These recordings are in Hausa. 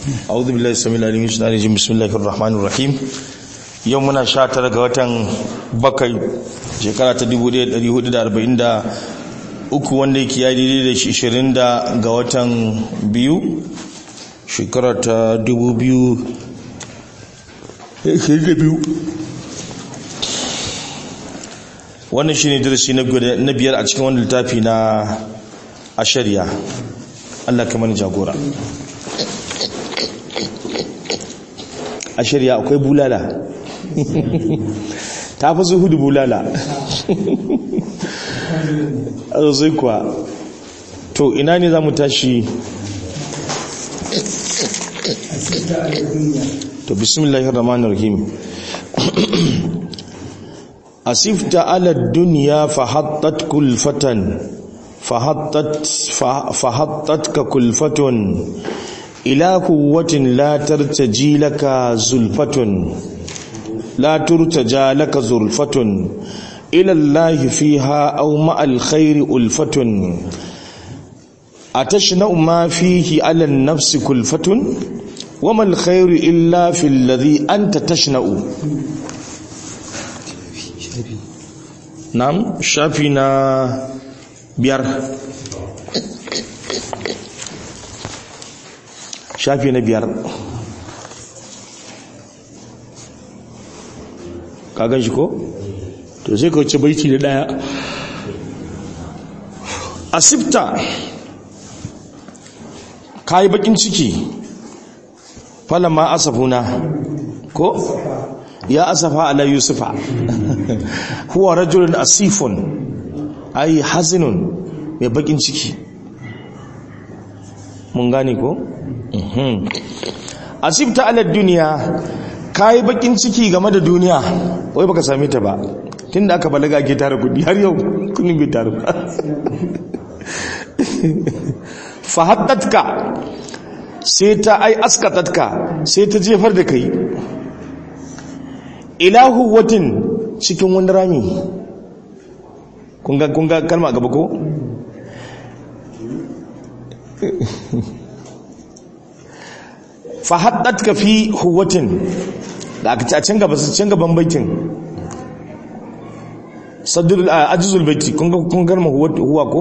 a'udhu billahi samil alim min shaitanir rajim bismillahir rahmanir rahim yau muna 19 ga watan bakai shekara ta 1443 wanda yake ya daidai da 20 ga watan biyu shekara ta 2022 wannan shi ne darasi na biyar a cikin wani littafi na ashariya Allah ka mani jagora ashariya akwai bulala ta fi zuhudu bulala a sosai kuwa to ina ne za mu tashi to bismillahir rahmanir rahim asifta ala dunya fahattat kulfatan fahattat fahattatka kulfatun ila quwwatin la tartaji laka zulfatun la turtaja laka zulfatun ila allahi fiha aw ma'al khairi ulfatun atashna ma fihi ala an-nafsi kulfatun wama al-khairu illa fil ladhi anta tashna'u Nam shafi na biyar shafi na biyar kagan shi ko? to sai ka wuce baiti da daya asibta ka yi bakin ciki falama asafuna ko? ya asafa ala yusufa huwa rajulun asifun ay hazinun mai bakin ciki mun gane ko asibta ala duniya kai bakin ciki game da duniya wai baka same ta ba tunda aka balaga ke tare kudi har yau kunin bai tare ba fa haddatka sai ta ai askatatka sai ta jefar da kai ilahu watin cikin wani rami kunga kunga kalma gaba ko fahaddat ka fi huwatin da aka ci a can gaba su can gaban baitin sadur ajizul baiti kun garma huwa ko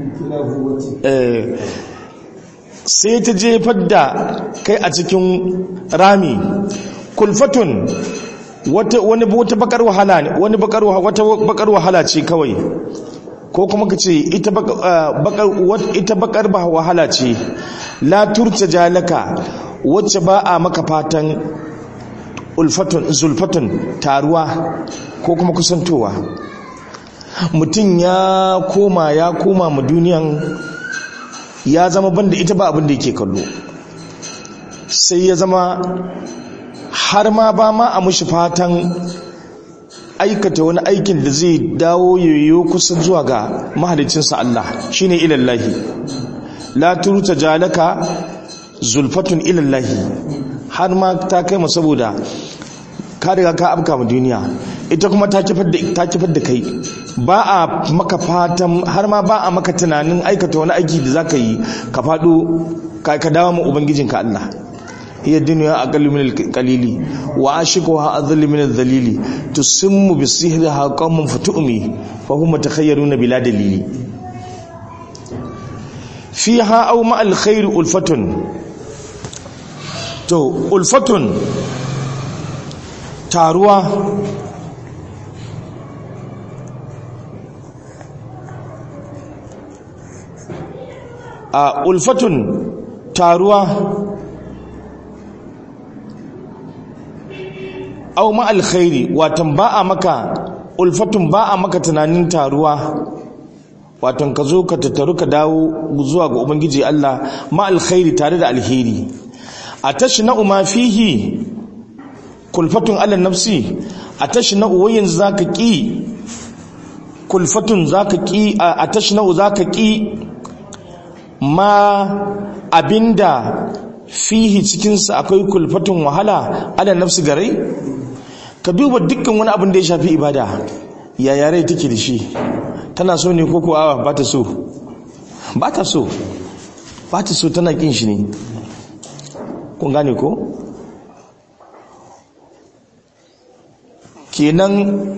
sai ta jefar da kai a cikin rami kulfatun wata wani wata bakar wahala ne wani bakar wata bakar wahala ce kawai ko kuma kace ita bakar ita bakar ba wahala ce la turta jalaka wacce ba a maka fatan ulfatun zulfatun taruwa ko kuma kusantowa mutum ya koma ya koma mu duniyan ya zama banda ita ba abin da yake kallo sai ya zama har ma ba ma a mushi fatan aikata wani aikin da zai dawo yoyo kusa zuwa ga mahalicinsa Allah shine ilallahi la turta jalaka zulfatun ilallahi har ma ta kai ma saboda ka riga ka afka mu duniya ita kuma ta kifar da ta kifar da kai ba a maka fatan har ma ba a maka tunanin aikata wani aiki da zaka yi ka fado ka dawo mu ubangijinka Allah هي الدنيا أقل من القليل وعاشقها أذل من الذليل تسم بسحرها قوم فتؤمي فهم متخيرون بلا دليل فيها أو مع الخير ألفة تو ألفة تاروا ألفة تاروا au ma alkhairi watan ba a maka ulfatun ba a maka tunanin taruwa watan ka zo ka tattaru ka dawo zuwa ga ubangiji Allah ma alkhairi tare da alheri a tashna ma fihi kulfatun ala nafsi a tashna wayin zaka ki kulfatun zaka ki a tashna zaka ki ma abinda fihi cikinsa akwai kulfatun wahala ala nafsi garai ka duba dukkan wani abin da ya shafi ibada ya yare take da shi tana so ne ko kuwa ba ta so ba ta so ba ta so tana kin shi ne kun gane ko kenan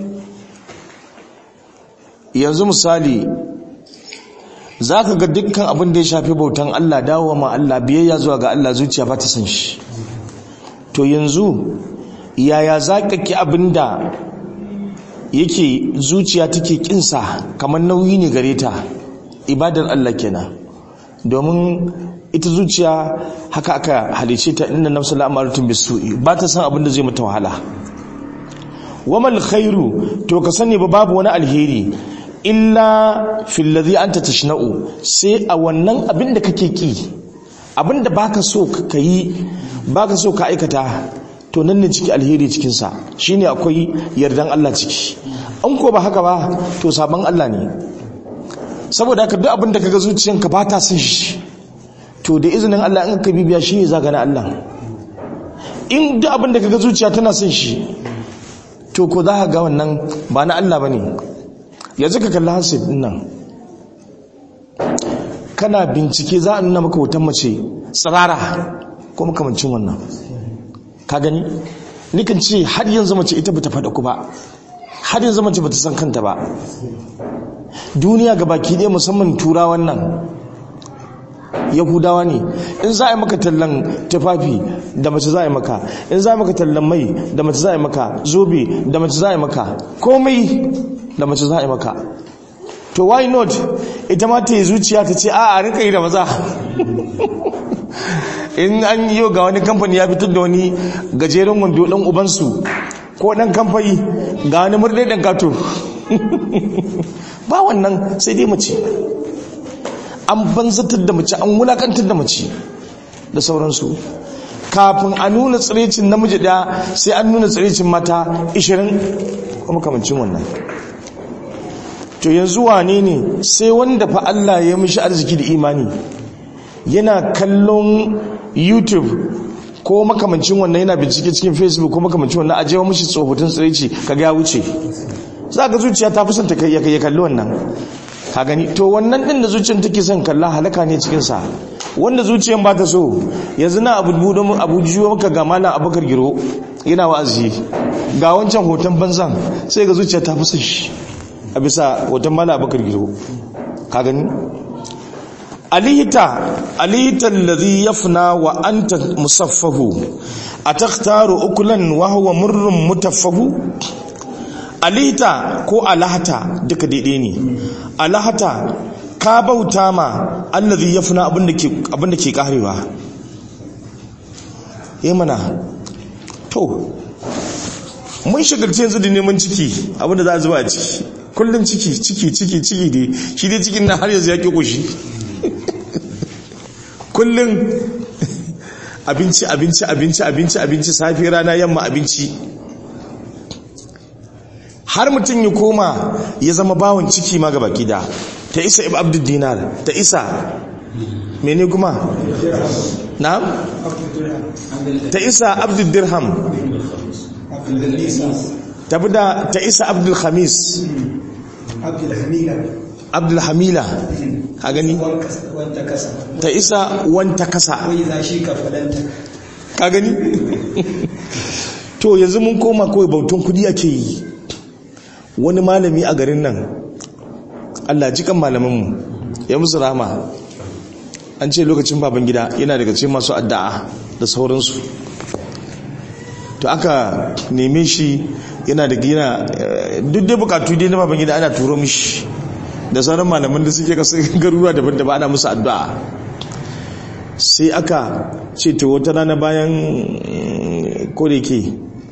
yanzu misali za ka ga dukkan abin da ya shafi bautan Allah dawo ma Allah biyayya zuwa ga Allah zuciya ba ta san shi to yanzu yaya za ka ki abin da yake zuciya take kinsa kamar nauyi ne gare ta ibadar Allah kenan domin ita zuciya haka aka halice ta inna nafsu la'amaratun bisu'i ba ta san abin da zai mata wahala wamal khairu to ka sani ba babu wani alheri illa fil ladhi anta tashna'u sai a wannan abin da kake ki abin da baka so ka yi baka so ka aikata to nan ne ciki alheri cikin sa shine akwai yardan Allah ciki an ko ba haka ba to sabon Allah ne saboda haka duk abin da kaga zuciyanka ba ta son shi to da izinin Allah in ka bibiya shi ne zaga na Allah in duk abin da kaga zuciya tana son shi to ko za ka ga wannan ba na Allah bane yanzu ka kalli hasib din nan kana bincike za a nuna maka hoton mace tsirara ko makamancin wannan ka gani nikan ce har yanzu mace ita bata faɗa ku ba har yanzu mace bata san kanta ba duniya ga baki ɗaya musamman turawan nan yahudawa ne in za a yi maka tallan tufafi da mace za a yi maka in za a yi maka tallan mai da mace za a yi maka zobe da mace za a yi maka komai da mace za a yi maka to why not ita ma ta yi zuciya ta ce a a rika yi da maza in an yi ga wani kamfani ya fitar da wani gajeren wando ɗan ubansu ko ɗan kamfani ga wani murɗe ɗan kato ba wannan sai dai mace an banzatar da mace an wulakantar da mace da sauransu kafin a nuna tsirecin namiji daya sai an nuna tsirecin mata 20 kuma kamancin wannan to yanzu wane ne sai wanda fa Allah ya mishi arziki da imani yana kallon youtube ko makamancin wannan yana bincike cikin facebook ko makamancin wannan ajewa mishi tsofaffin tsireci kaga ya wuce za ka zuciya ta fi son ta ya kalli wannan ka gani to wannan din da zuciyar take son kalla halaka ne cikin sa wanda zuciyar ba ta so yanzu na abu budo mun abu jiwo maka ga malam abakar giro yana wa'azi ga wancan hoton banzan sai ga zuciya ta fi son shi a bisa hoton malam abakar giro ka gani alihita alihita alladhi yafna wa anta musaffahu atakhtaru ukulan wa huwa murrun mutaffahu alihita ko alahata duka daidai ne alahata ka bauta ma allazi yafna abinda ke abinda ke karewa eh mana to mun shigarci yanzu da neman ciki abinda za a zuba a ciki kullum ciki ciki ciki ciki dai shi dai cikin na har yanzu ya ke kushi kullum abinci abinci abinci abinci abinci safi rana yamma abinci har mutum ya koma ya zama bawon ciki ma gaba gida ta isa ibn abdul dinar ta isa mene kuma na ta isa abdul dirham ta da ta isa abdul khamis abdul hamila a gani ta isa wanta kasa ka gani to yanzu mun koma kawai bautan kudi ake yi wani malami a garin nan Allah jikan malamanmu ya musu rama an ce lokacin baban gida yana daga cikin masu addu'a da sauransu to aka neme shi yana da gina duk dai bukatu dai na baban gida ana turo mishi da sauran malaman da suke kasu garuruwa daban-daban ana musu addu'a sai aka ce ta wata rana bayan kodayake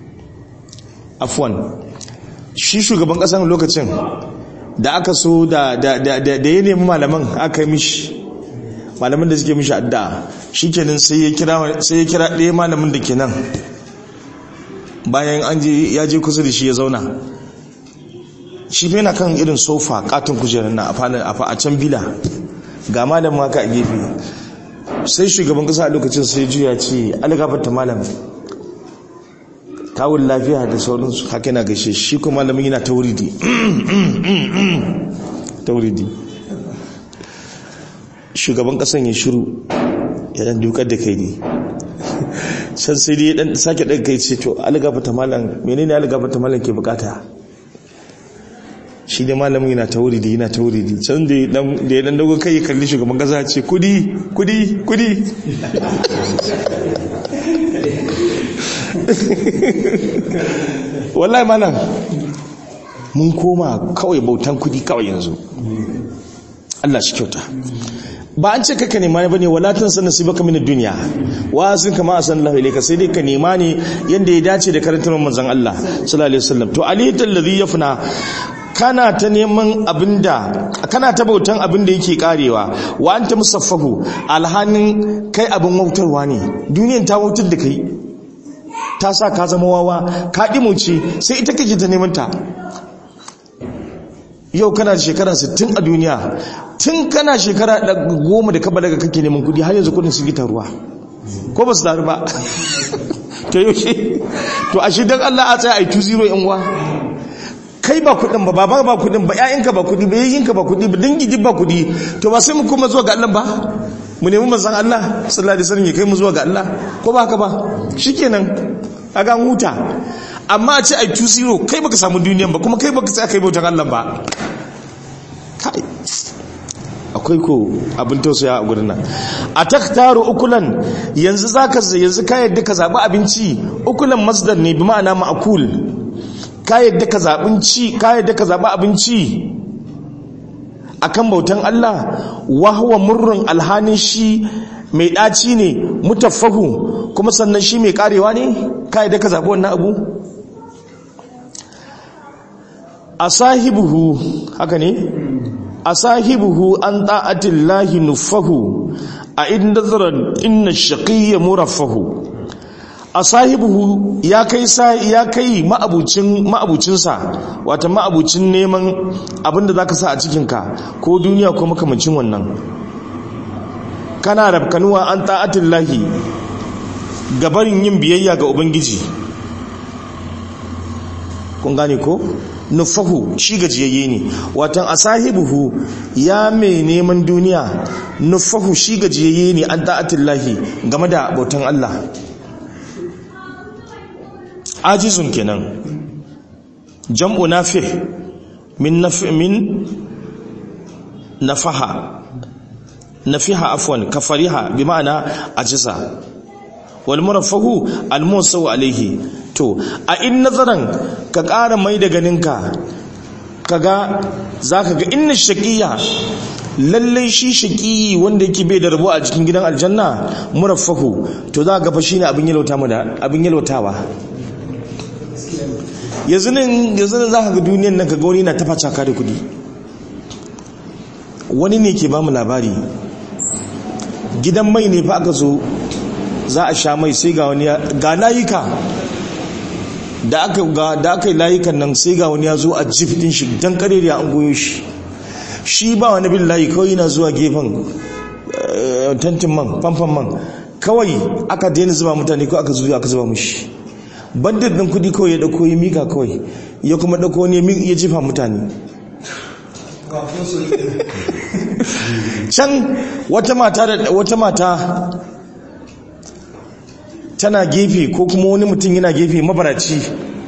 afwan shi shugaban kasan lokacin da aka so da ya nemi malaman aka yi mishi malaman da suke mishi addu'a shi kenan sai ya kira ɗaya malamin da ke nan bayan an ya je kusa da shi ya zauna shi yana kan irin sofa katon kujerar na a can bila ga malamin haka a gefe sai shugaban kasa a lokacin sai juya ce algafarta malamin kawun lafiya da sauransu haka yana gaishe shi kuma malamin yana tauridi tauridi shugaban kasan ya shiru ya dan dukar da kai ne can sai dai dan sake daga kai ce to algafata malam menene algafata malam ke bukata shi da malamin yana ta wuri da yana ta wuri da can da ya dan dogon kai ya kalli shugaban gaza ce kudi kudi kudi wallahi malam mun koma kawai bautan kudi kawai yanzu Allah shi kyauta ba an ce kaka nema ne bane wala tan sanin sibaka min dunya wa sun kama asan Allah ilayka sai dai ka nema ne yanda ya dace da karantar manzon Allah sallallahu alaihi wasallam to aliyatul ladhi yafna kana ta neman abinda kana ta bautan abinda yake karewa wa anta musaffahu alhanin kai abin wautarwa ne duniyan ta wautar da kai ta sa ka zama wawa ka dimuce sai ita kake ta neman ta yau kana da shekara 60 a duniya tun kana shekara goma da kaba daga kake neman kudi har yanzu kudin sun gita ruwa ko ba su taru ba to yaushe to a shi don Allah a tsaye a yi 2-0 yan uwa kai ba kudin ba baba ba kudin ba ƴaƴanka ba kudi ba yayyinka ba kudi ba dangi ba kudi to ba sai mu kuma zuwa ga Allah ba mu nemi manzon Allah sallallahu alaihi wasallam ya kai mu zuwa ga Allah ko ba haka ba shikenan kaga huta amma a ce ai 2-0 kai baka samu duniyan ba kuma kai baka sai kai bautan Allah ba kai akwai ko abin tausaya a gurin nan a taktaru ukulan yanzu zaka yanzu ka yadda ka zabi abinci ukulan masdar ne bi ma'ana ma'kul ka yadda ka zabin ci ka yadda ka zabi abinci akan bautan Allah wa huwa murrun alhanin shi mai daci ne mutaffahu kuma sannan shi mai karewa ne ka yadda ka zabi wannan abu asahibuhu haka ne asahibuhu an ta'atillahi nufahu a inda zarar inna shaqiyya muraffahu asahibuhu ya kai sa ya kai ma'abucin ma'abucinsa wata ma'abucin neman abinda zaka sa a cikinka ko duniya ko makamancin wannan kana rabkanuwa an ta'atillahi gabarin yin biyayya ga ubangiji kun gane ko nufahu shi gajiyayye ne watan asahibuhu ya mai neman duniya nufahu shi gajiyayye ne an da'atillahi game da bautan Allah ajizun kenan jam'u nafi min nafi min nafaha nafiha afwan kafariha bi ma'ana ajiza wal murafahu al musaw alayhi to a in nazaran ka ƙara mai da ganinka kaga zaka ga inna shaqiya lalle shi shaqiyi wanda yake bai da rabo a cikin gidan aljanna murafahu to za ga fa shine abin yalwata mu da abin yalwatawa yanzu nan yanzu nan zaka ga duniyar nan kaga wani na tafa caka da kudi wani ne ke ba mu labari gidan mai ne fa aka zo za a sha mai sai ga wani ga layuka da aka ga da aka yi layukan nan sai ga wani ya zo a jif din shi dan karere an goyo shi shi ba wani bin layi kawai yana zuwa gefen tantin man famfan man kawai aka daina zuba mutane ko aka zuwa aka zuba mushi bandit din kudi kawai ya dauko ya mika kawai ya kuma dauko ne ya jefa mutane can wata mata da wata mata tana gefe ko kuma wani mutum yana gefe mabaraci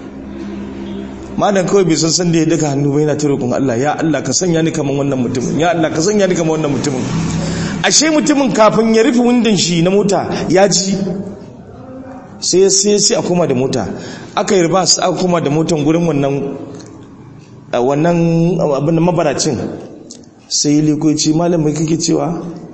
malam kawai bai san san da ya daga hannu bai yana ta roƙon Allah ya Allah ka sanya ni kaman wannan mutumin ya Allah ka sanya ni kaman wannan mutumin ashe mutumin kafin ya rufe windon shi na mota ya ji sai sai sai a koma da mota aka yi riba aka koma da motan gurin wannan wannan abin da mabaracin sai likoci malam mai kake cewa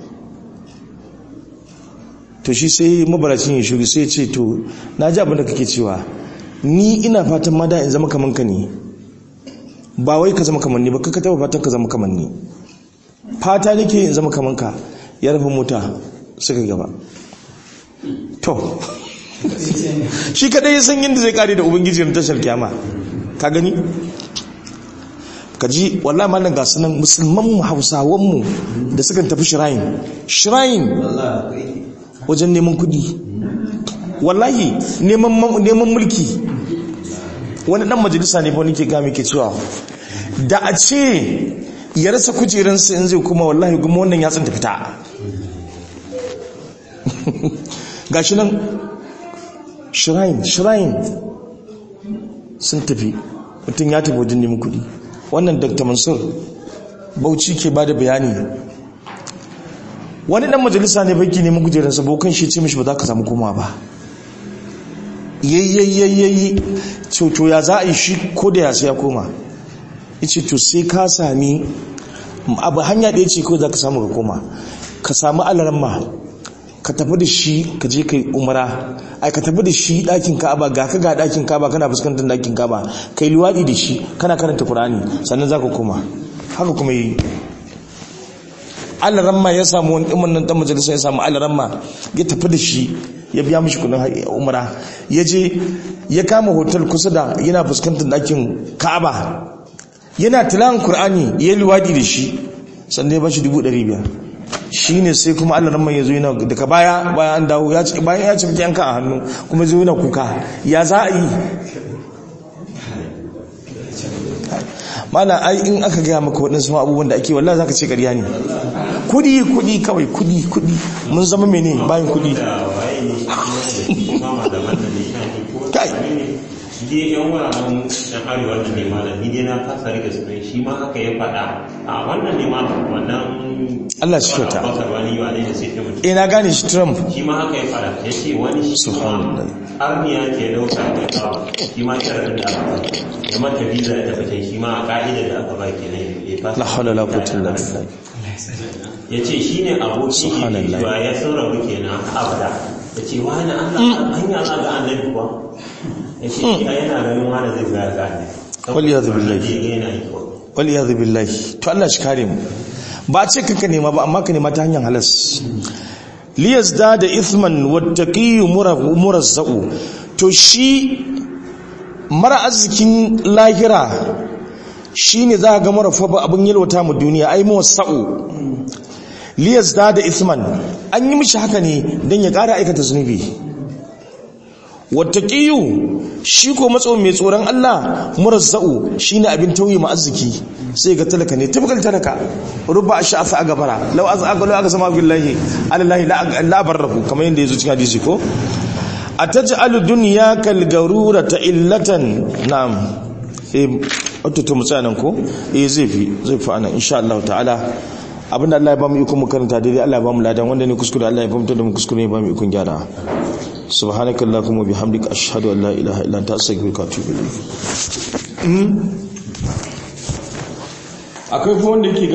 to shi sai mabaracin ya shuri sai ce to na ji abin da kake cewa ni ina fatan mada in zama kaman ka ne ba wai ka zama kaman ni ba ka taba fatan ka zama kaman ni fata nake in zama kaman ka ya rufe mota suka gaba to shi kadai ya san yadda zai kare da ubangiji na tashar kyama ka gani ka ji wallahi malam ga sunan musulman mu hausawan mu da suka tafi shrine shrine wajen neman kudi wallahi neman mulki wani dan majalisa ne fa nake ga muke cewa da a ce ya rasa kujeransa in zai kuma wallahi kuma wannan ya tsinta fita gashi nan shrine shrine sun tafi mutum ya tafi wajen neman kudi wannan dr mansur bauchi ke ba da bayani wani dan majalisa ne baki neman kujerarsa bokan shi ce mishi ba za ka samu koma ba yayyayyayi to ya za a yi shi ko da ya sai ya koma ya ce to sai ka sami abu hanya ɗaya ce kawai za ka samu ka koma ka sami alaramma ka tafi da shi ka je ka yi umara ai ka tafi da shi ɗakin ka'aba ga ka ga ɗakin ka'aba kana fuskantar ɗakin ka'aba ka yi luwaɗi da shi kana karanta kur'ani sannan za ka koma haka kuma yi alaramma ya samu wani ɗin nan ɗan majalisa ya samu alaramma ya tafi da shi ya biya mishi kudin umara ya je ya kama hotel kusa da yana fuskantar ɗakin ka'aba yana tilawan kur'ani ya yi luwaɗi da shi sannan ya ba shi dubu ɗari biyar shi ne sai kuma allah ramman ya zo yana daga baya bayan an dawo bayan ya ci yanka a hannu kuma zo yana kuka ya za a yi mana ai in aka gaya maka waɗansu abubuwan da ake wallah za ka ce ƙarya ne kudi kudi kawai kudi kudi mun zama mene bayan kudi kai dai yan wuraren yan arewa da ne malam ni dai na kasa rike sunan shi ma haka ya faɗa a wannan ne malam wannan Allah shi kyauta bakar wani wa ne da sai mutum eh na gane shi Trump shi ma haka ya faɗa ya ce wani shi ma Subhanallah. arniya ke dauka da kawo shi ma sharadin da aka ba da mata visa ya tabbatar shi ma a ka'ida da aka ba ke nan ya fasa la hawla la quwwata illa billah ya ce shi ne abokin Subhanallah. cewa ya sauraru kenan abada ya ce wani Allah hanya za ga annabi kuwa ya ce shi yana ganin wani zai ga ga annabi Wal iyadu billahi. Saboda ya ga yana yi kuwa. wal iyadu billahi to Allah shi kare mu ba a ce kanka nema ba amma ka nema ta hanyar halas liyazda da ithman wattaqiyu murazzaqu to shi mara arzikin lahira shine za ga mara fa abin yalwata mu duniya ai muwassau liyazda da ithman an yi mishi haka ne dan ya ƙara aikata zunubi wattaqiyu shi ko matso mai tsoron Allah murazza'u shine abin tauye ma arziki sai ga talaka ne tabgal talaka rubba ash'afa agabara law az'aga law azama billahi alallahi la la barrahu kamar yanda yazo cikin hadisi ko ataj'alu dunyaka al-garurata illatan na'am eh wato to mutsanan ko eh zai fi zai fi anan insha Allah ta'ala abinda Allah ya ba mu iko mu karanta daidai Allah ya ba mu ladan wanda ne kuskure Allah ya fahimta da mu kuskure ya ba mu ikon gyara سبحانك اللهم وبحمدك أشهد أن لا إله إلا أنت أستغفرك وأتوب إليك akwai wanda yake